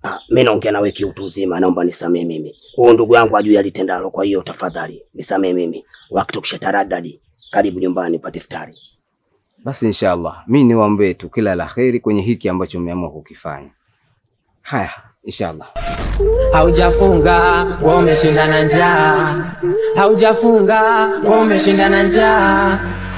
Ah, mimi naongea nawe kiutu uzima, naomba nisamee mimi. Huyu ndugu yangu ajui alitendalo, kwa hiyo tafadhali nisamee mimi. Wakati ukishataradadi, karibu nyumbani upate iftari. Basi inshallah, mi niwaombee tu kila la kheri kwenye hiki ambacho mmeamua kukifanya. Haya, inshallah. Haujafunga wewe umeshinda na njaa, haujafunga wewe umeshinda na njaa.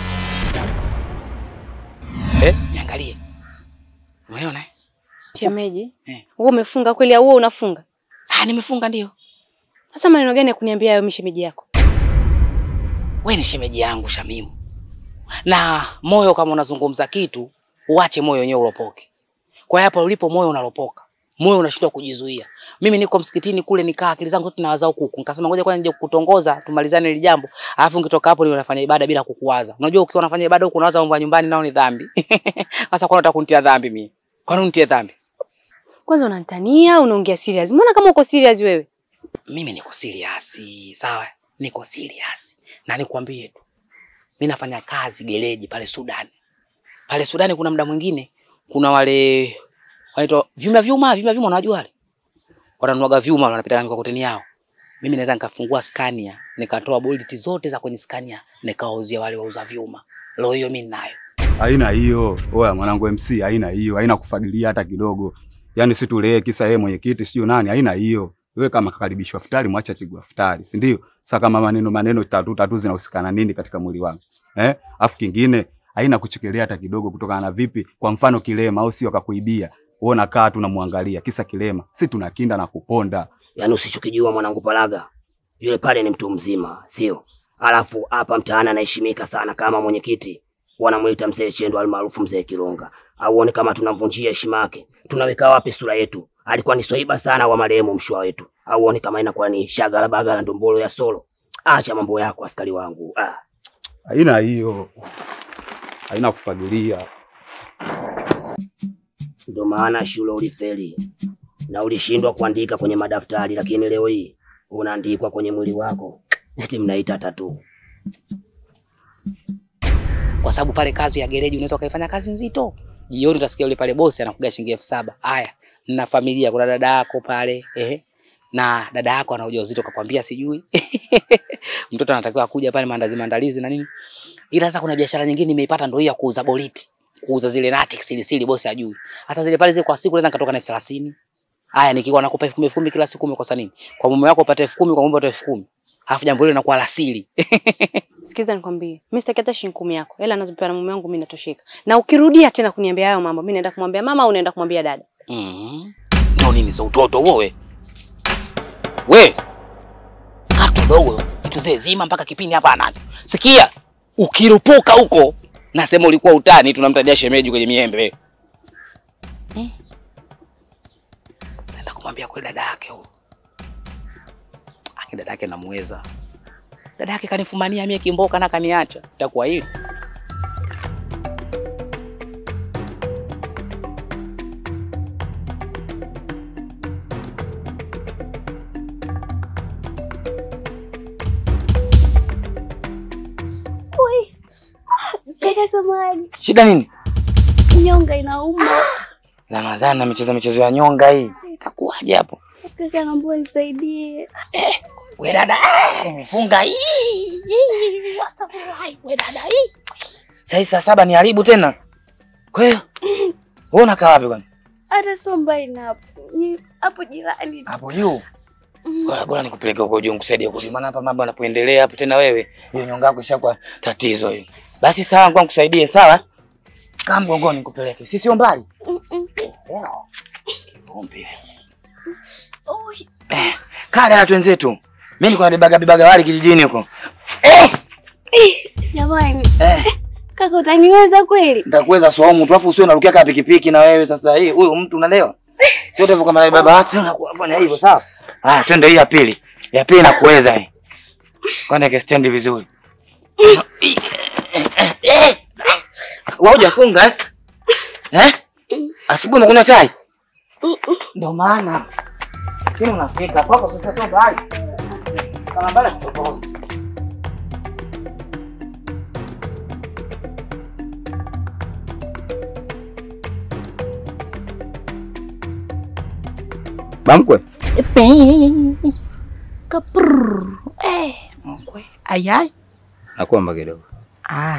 Eh, niangalie. Umeona? eh? Shemeji, Eh. wewe umefunga kweli au wewe unafunga? Ah, nimefunga ndio. Sasa maneno gani ya kuniambia hayo mishemeji yako? We ni shemeji yangu Shamimu, na moyo kama unazungumza kitu uache moyo wenyewe ulopoke. Kwa hiyo hapa ulipo moyo unalopoka, moyo unashindwa kujizuia. Mimi niko msikitini kule, nikaa akili zangu zote nawaza huku huku, nikasema ngoja kwanza nije kukutongoza tumalizane hili jambo, alafu nikitoka hapo niwe nafanya ibada bila kukuwaza. Unajua ukiwa unafanya ibada huku unawaza mambo ya nyumbani, nao ni dhambi. Sasa kwa nini unataka kunitia dhambi mimi? Kwa nini unitie dhambi? Kwanza unanitania, unaongea serious. Mbona kama uko serious wewe? mimi niko serious, sawa? Niko serious. Na nikwambie tu. Mimi nafanya kazi gereji pale Sudan. Pale Sudan kuna muda mwingine kuna wale wanaitwa vyuma vyuma, vyuma vyuma unajua wale? Wananuaga vyuma wanapita na mikokoteni yao. Mimi naweza nikafungua Scania, nikatoa bolti zote za kwenye Scania, nikawauzia wale wauza vyuma. Leo hiyo mimi ninayo. Haina hiyo. Oya mwanangu MC, haina hiyo. Haina kufagilia hata kidogo. Yaani si tulee kisa yeye mwenyekiti sio nani, haina hiyo. Wewe kama kakaribishwa futari mwacha chigwa futari, si ndio? Sasa kama maneno maneno tatu tatu zinahusikana nini katika mwili wangu? Eh? Afu kingine haina kuchekelea hata kidogo kutokana na vipi? Kwa mfano kilema au sio akakuibia. Wewe unakaa tu unamwangalia kisa kilema. Si tunakinda na kuponda. Yaani usichokijua mwanangu Palaga, yule pale ni mtu mzima, sio? Alafu hapa mtaani anaheshimika sana kama mwenyekiti, wanamuita mzee Chendo almaarufu mzee Kilonga. Auone kama tunamvunjia heshima yake, tunaweka wapi sura yetu? Alikuwa ni swaiba sana wa marehemu mshwa wetu. Auone kama inakuwa ni shagala bagala ndombolo ya solo. Acha mambo yako askari wangu. Ah. Haina hiyo. Haina kufagilia. Ndio maana shule ulifeli na ulishindwa kuandika kwenye madaftari, lakini leo hii unaandikwa kwenye mwili wako. Eti mnaita tatu. Kwa sababu pale kazi ya gereji unaweza ukaifanya kazi nzito. Jioni utasikia yule pale bosi anakuga shilingi elfu saba. Haya, nina familia, kuna dada yako pale, ehe. Na dada yako ana ujauzito kakwambia sijui. Mtoto anatakiwa kuja pale maandazi maandalizi na nini. Ila sasa kuna biashara nyingine nimeipata ndio hii ya kuuza boliti. Kuuza zile nati siri siri bosi ajui. Hata zile pale zile kwa siku naweza nikatoka na elfu thelathini. Haya nikiwa nakupa elfu kumi elfu kumi kila siku umekosa nini? Kwa mume wako upate elfu kumi kwa mume upate elfu kumi. Alafu jambo hilo linakuwa la siri. Sikiza nikwambie, mimi sitaki hata shilingi kumi yako. Hela anazopewa na mume wangu mimi natosheka. Na ukirudia tena kuniambia hayo mambo, mimi naenda kumwambia mama au naenda kumwambia dada. Mhm. Ndio nini za utoto huo we? We. Katu dogo, vitu zee zima mpaka kipini hapa anacho. Sikia, ukirupuka huko nasema ulikuwa utani tunamtadia shemeji kwenye miembe wewe. Hmm. Naenda kumwambia kwa dada yake huyo. Aki dada yake namuweza. Dada yake kanifumania mie kimboka na kaniacha. Itakuwa hili. Kaka samani, Shida nini? nyonga inauma. Ramadhani amecheza michezo ya nyonga hii. Itakuwaje hapo? Kaka naomba nisaidie. We dada, eh, nimefunga hii. hii, astaghfirullah, We dada hii. Sasa hii saa saba ni haribu tena. Kwa hiyo wewe unakaa wapi kwani? Hata sio mbali na hapo, ni hapo jirani. Hapo juu. Bora bora nikupeleke huko juu nikusaidie huko juu. Maana hapa mambo yanapoendelea hapo tena wewe, hiyo nyonga yako ishakuwa tatizo hiyo. Basi sawa, ngoja nikusaidie, sawa? Kaa mgongoni nikupeleke. Si sio mbali. Mm-mm. Kiumbe. Oi, Eh, kaa dada twenzetu. Mimi niko nabebaga bebaga wali kijijini huko. Eh, Jamani, eh. kaka utaniweza kweli? Nitakuweza swaumu tu afu usiwe unarukia kama pikipiki na wewe sasa hii huyu mtu unalewa. Sio hivyo kama baba watu unafanya hivyo sawa? Ah, twende hii ya pili. Ya pili nakuweza hii. Kwani ke vizuri. Wewe hujafunga eh? Eh? Asubuhi unakunywa chai? Ndio maana. Kile unafika kwako sasa sio mbali. Kama mbali tofauti. Bamkwe, Kapur. Eh, mkwe. Ayai. nakuomba kidogo. Ay.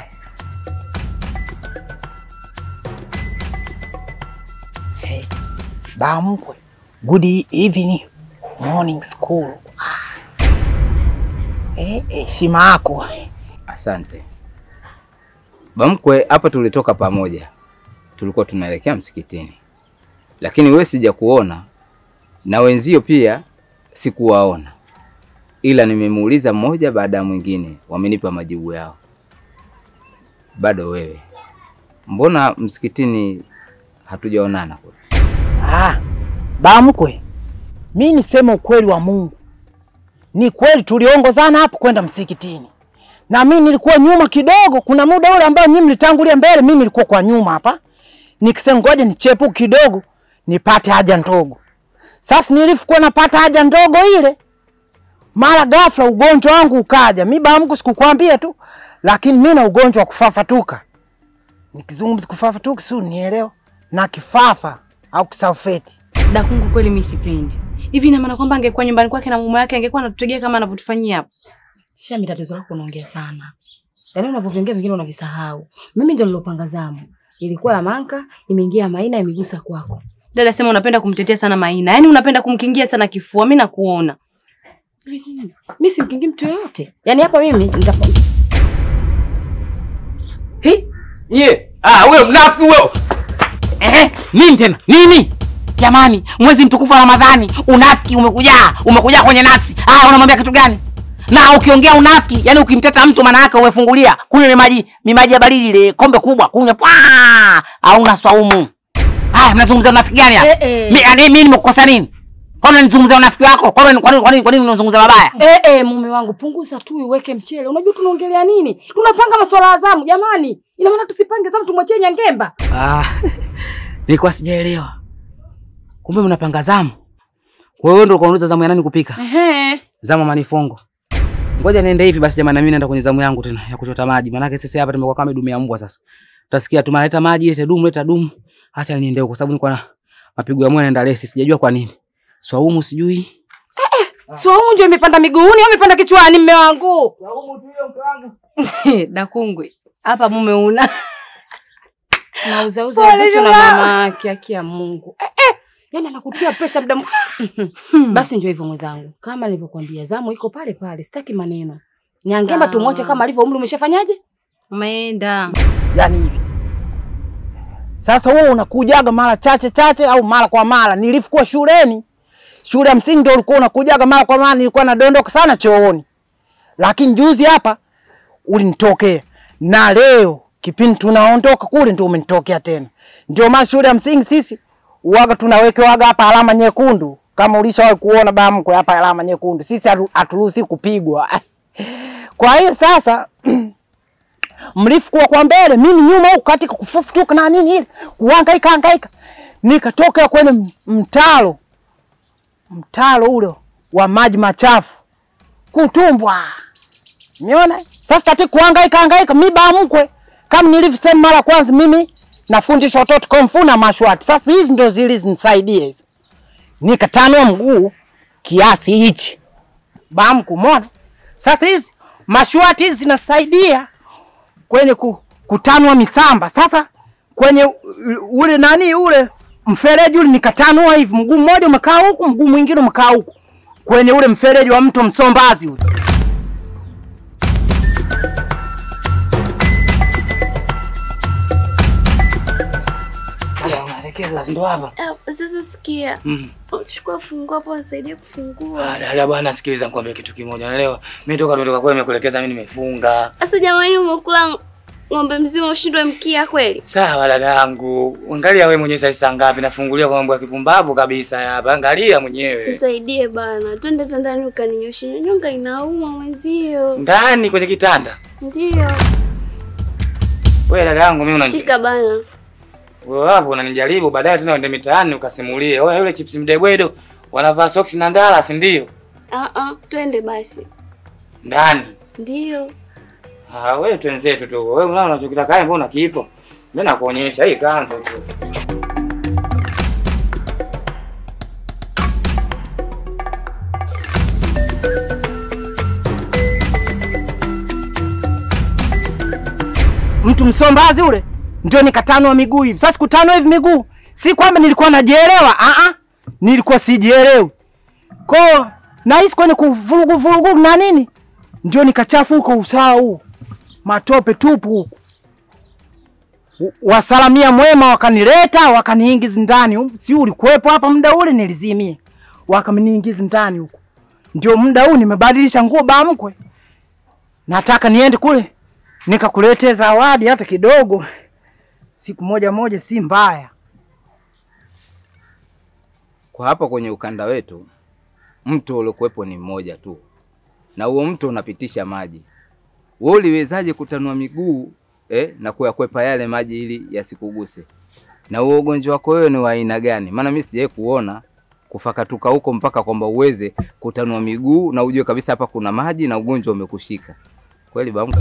Hey, ba mkwe. Good evening. Morning school. Ah. Eh, heshima yako. Asante Bamkwe, hapa tulitoka pamoja, tulikuwa tunaelekea msikitini, lakini wewe sija kuona na wenzio pia sikuwaona, ila nimemuuliza mmoja baada ya mwingine, wamenipa majibu yao. Bado wewe, mbona msikitini hatujaonana kule? Ah, ba mkwe. Mi niseme ukweli wa Mungu. Ni kweli tuliongozana hapo kwenda msikitini. Na mimi nilikuwa nyuma kidogo, kuna muda ule ambao nyinyi mlitangulia mbele, mimi nilikuwa kwa nyuma hapa. Nikisema ngoja nichepu kidogo nipate haja ndogo. Sasa nilipokuwa napata haja ndogo ile, mara ghafla ugonjwa wangu ukaja. Mimi ba Mungu sikukwambia tu, lakini mimi na ugonjwa wa kufafatuka. Nikizungumza kufafatuka, si unielewa? Na kifafa au kisafeti. Dakungu, kweli mimi sipendi hivi. Ina maana kwamba angekuwa nyumbani kwake na mume wake angekuwa anatutegea kama anavyotufanyia hapa? Shami, tatizo lako unaongea sana. Yaani unavyoviongea vingine unavisahau. Mimi ndio nilopanga zamu. Ilikuwa ya Manka, imeingia Maina, imegusa kwako. Dada, sema unapenda kumtetea sana Maina, yaani unapenda kumkingia sana kifua. Mimi nakuona Mimi simkingi mtu yoyote. Yaani hapa mimi nitapa Hi? Ye. Ah, huyo mnafi huyo. Eh, nini tena? Nini? Jamani, mwezi mtukufu wa Ramadhani, unafiki umekujaa, umekujaa kwenye nafsi. Ah, unamwambia kitu gani? Na ukiongea unafiki, yani ukimteta mtu maana yake umefungulia, kunywa ile maji, mi maji ya baridi ile kombe kubwa, kunywa pwa, hauna swaumu. Haya, mnazungumza unafiki gani hapa? Eh, eh. Mi yani mimi nimekukosa nini? Kwa nini nizungumzia unafiki wako? Kwa nini kwa nini kwa nini kwa nini unazungumza mabaya? Eh, eh, mume wangu punguza tu uweke mchele. Unajua tunaongelea nini? Tunapanga masuala ya zamu jamani. Ina maana tusipange zamu tumwachie Nyangemba. Ah, nilikuwa sijaelewa. Kumbe mnapanga zamu. Kwa hiyo ndio kaunauza zamu ya nani kupika? Ehe. Zamu ya manifongo. Ngoja niende hivi basi jamani, na mimi naenda kwenye zamu yangu tena ya kuchota maji. Maana sisi hapa tumekuwa kama dumu ya mbwa sasa. Utasikia tu maleta maji, leta dumu, leta dumu. Acha niende huko kwa sababu nilikuwa na mapigo ya moyo yanaenda lesi, sijajua kwa nini. Swaumu sijui. Swaumu ndio imepanda miguuni au imepanda kichwani mume wangu? Dakungwe, hapa mume una Nauza uza Pole wazito na Juma. mama yake haki ya Mungu. Eh, eh. Yaani anakutia presha muda mu- Basi ndio hivyo mwenzangu. Kama nilivyokuambia zamu iko pale pale, sitaki maneno. Nyangemba Sawa. tumwache kama alivyo umri umeshafanyaje? umeenda yani hivi. Sasa wewe unakujaga mara chache chache au mara kwa mara. Nilipokuwa shuleni, shule ya msingi ndio ulikuwa unakujaga mara kwa mara, nilikuwa nadondoka sana chooni. Lakini juzi hapa ulinitokea. Na leo kipindi tunaondoka kule ndio umenitokea tena. Ndio maana shule ya msingi sisi uwaga tunawekewaga hapa alama nyekundu. Kama ulishawahi kuona bamkwe hapa alama nyekundu. Sisi hatu- haturuhusi kupigwa. Kwa hiyo sasa mlifukuwa kwa mbele, mimi nyuma huku katika kufufutuka na nini ile kuhangaika hangaika, nikatoka kwenye m- mtaro mtaro ule wa maji machafu kutumbwa, niona sasa katika kuhangaika hangaika, mimi ba mkwe kama nilivyosema mara kwanza, mimi nafundisha watoto komfu na mashwati. Sasa hizi ndo zilizinisaidia hizo, nikatanua mguu kiasi hichi bamku, umeona? Sasa hizi mashwati hizi zinasaidia kwenye ku, kutanua misamba. Sasa kwenye u- ule nani ule mfereji ule nikatanua hivi, mguu mmoja umekaa huku, mguu mwingine umekaa huku kwenye ule mfereji wa mto Msombazi ule. Maelekezo ndo hapa. Ah, Sasa sikia, Mm. uchukua funguo hapo, nisaidie kufungua. Ah, dada bwana, sikiliza nikwambie kitu kimoja. Naelewa mimi toka nimetoka kwa nimekuelekeza mimi nimefunga. Sasa jamani, umekula ng'ombe mzima ushindwe mkia kweli? Sawa dada yangu, angalia wewe mwenyewe sasa saa ngapi nafungulia kwa mambo ya kipumbavu kabisa hapa. Angalia mwenyewe Nisaidie bana, twende tandani ukaninyoshe, nyonga inauma mwenzio. ndani kwenye kitanda. Ndio, Wewe dada yangu, mimi unani shika bana. wewe hapo unanijaribu, baadaye tena uende mitaani ukasimulie. Wewe yule chips mdegwedo wanavaa soksi na ndala, si ndio? Ah ah, twende basi. Ndani. Ndio. Ah, wewe twenzetu tu. Wewe unaona unachokitaka kae, mbona kipo? Mimi nakuonyesha hii kanzo tu. mtu msombazi ule, ndio nikatanua miguu hivi. Sasa kutanua hivi miguu, si kwamba nilikuwa najielewa, ah ah, nilikuwa sijielewi. Kwa nahisi kwenye kuvurugu vurugu na nini, ndio nikachafuka usawa huu, matope tupu huku. W- Wasalamia mwema wakanileta wakaniingiza ndani humu. si ulikuwepo hapa muda ule nilizimia, wakaniingiza ndani huku. Ndio muda huu nimebadilisha nguo bamkwe, nataka niende kule nikakuletea zawadi hata kidogo, siku moja moja si mbaya. Kwa hapa kwenye ukanda wetu mto uliokuwepo ni mmoja tu, na huo mto unapitisha maji. Wewe uliwezaje kutanua miguu eh, na kuyakwepa yale maji ili yasikuguse? Na huo ugonjwa wako wewe ni wa aina gani? Maana mimi sijawahi kuona kufakatuka huko mpaka kwamba uweze kutanua miguu na ujue kabisa hapa kuna maji na ugonjwa umekushika kweli bamko.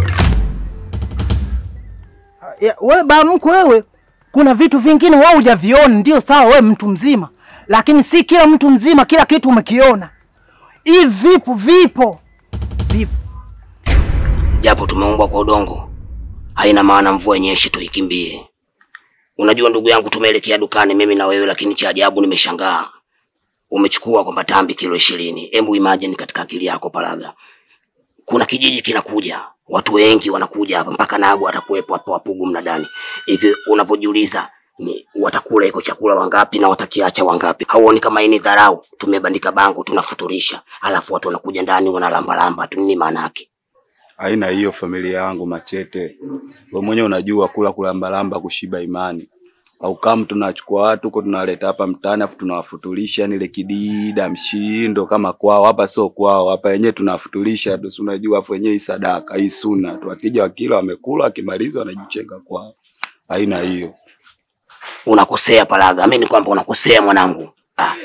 Ya, we bamkwe wewe, kuna vitu vingine wewe hujaviona, ndio sawa, we mtu mzima, lakini si kila mtu mzima kila kitu umekiona. Hivi vipo vipo vipo. japo tumeumbwa kwa udongo, haina maana mvua yenyeshi tuikimbie. Unajua ndugu yangu, tumeelekea dukani mimi na wewe, lakini cha ajabu nimeshangaa umechukua kwamba tambi kilo ishirini. Hebu imagine katika akili yako Paraga, kuna kijiji kinakuja, watu wengi wanakuja hapa, mpaka Nagu atakuwepo hapo, wapugu mnadani hivi. Unavyojiuliza ni watakula iko chakula wangapi na watakiacha wangapi? Hauoni kama hii ni dharau? Tumebandika bango tunafuturisha, alafu watu wanakuja ndani wanalambalamba tu, nini maana yake? Haina hiyo familia yangu Machete. Wewe mwenyewe unajua kula kulambalamba kushiba imani. Au kama tunachukua watu huko tunawaleta hapa mtaani afu tunawafutulisha yani ile kidida mshindo kama kwao hapa sio kwao hapa wenyewe tunawafutulisha tu si unajua afu wenyewe hii sadaka hii suna tu wakija wakila wamekula wakimaliza wanajichenga kwao. Haina hiyo. Unakosea Paraga, mimi ni kwamba unakosea mwanangu. Ah.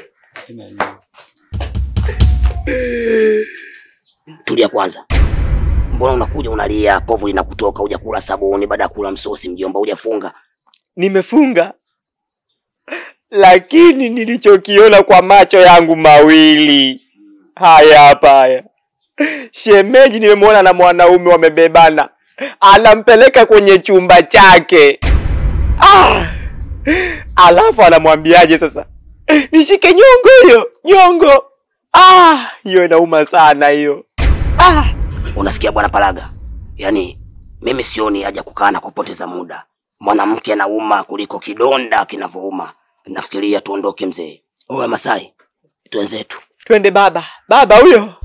Tulia kwanza. Mbona unakuja unalia, povu linakutoka, hujakula sabuni baada ya kula msosi, mjomba, hujafunga? Nimefunga, lakini nilichokiona kwa macho yangu mawili haya hapa haya, shemeji nimemwona na mwanaume wamebebana, anampeleka kwenye chumba chake. Ah! Alafu anamwambiaje sasa, nishike nyongo hiyo nyongo. Ah, hiyo inauma sana hiyo. Ah! Unasikia bwana Paraga? Yaani mimi sioni haja kukaa na kupoteza muda. Mwanamke anauma kuliko kidonda kinavyouma. Nafikiria tuondoke mzee. Owe Masai, twenzetu. Twende baba, baba huyo.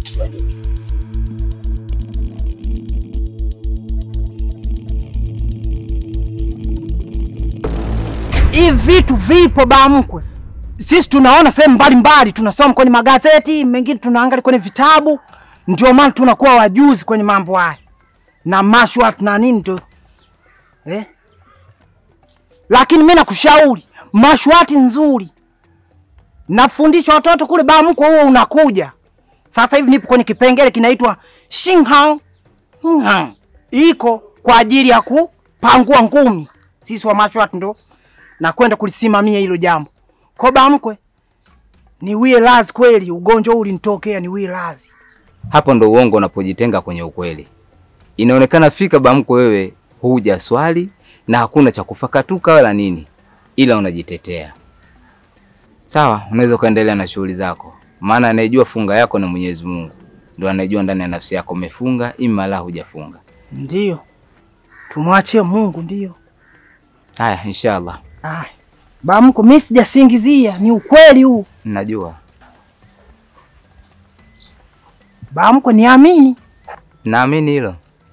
Hivi vitu vipo bamkwe, sisi tunaona sehemu mbalimbali, tunasoma kwenye magazeti, mengine tunaangalia kwenye vitabu, ndio maana tunakuwa wajuzi kwenye mambo haya na mashwat na nini tu eh? Lakini mimi nakushauri mashwati nzuri, nafundisha watoto kule bamkwe, huo unakuja sasa hivi. Nipo kwenye kipengele kinaitwa shinghang Hinghang. iko kwa ajili ya kupangua ngumi. Sisi wa mashwat ndo na kwenda kulisimamia hilo jambo. Kwa bamkwe, niwie lazi kweli, ugonjwa huu ulinitokea, niwie lazi. Hapo ndo uongo unapojitenga kwenye ukweli. Inaonekana fika bamko, wewe huja swali na hakuna cha kufakatuka wala nini, ila unajitetea. Sawa, unaweza ukaendelea na shughuli zako, maana anayejua funga yako ni Mwenyezi Mungu, ndo anayejua ndani ya nafsi yako umefunga ima la hujafunga. Ndiyo, tumwachie Mungu. Ndiyo. Haya, inshallah, Aya, bamko, mimi sijasingizia, ni ukweli huu. najua Bamko, niamini. naamini hilo.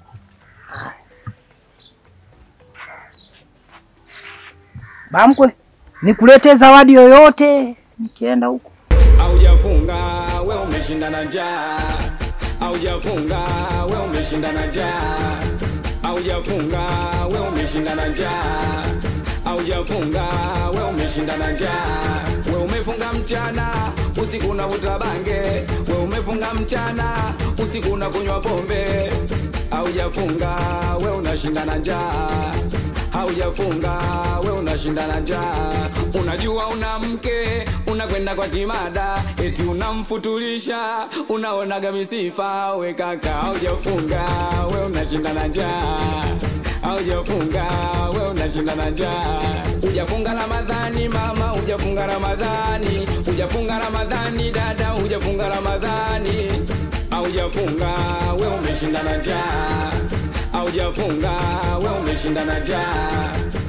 Bamkwe, nikuletee zawadi yoyote nikienda huko. Haujafunga we umeshinda na njaa, haujafunga we umeshinda na njaa, haujafunga we umeshinda na njaa, haujafunga we umeshinda na njaa. We umefunga mchana, usiku unavuta bange, we umefunga mchana, usiku unakunywa pombe, haujafunga we unashinda na njaa haujafunga we unashinda na njaa. Unajua una mke unakwenda kwa kimada, eti unamfutulisha, unaonaga misifa. We kaka, haujafunga we unashinda na njaa, Haujafunga we unashinda na njaa. Hujafunga Ramadhani mama, hujafunga Ramadhani, hujafunga Ramadhani dada, hujafunga Ramadhani. Haujafunga we umeshinda na njaa. Haujafunga we umeshinda na njaa.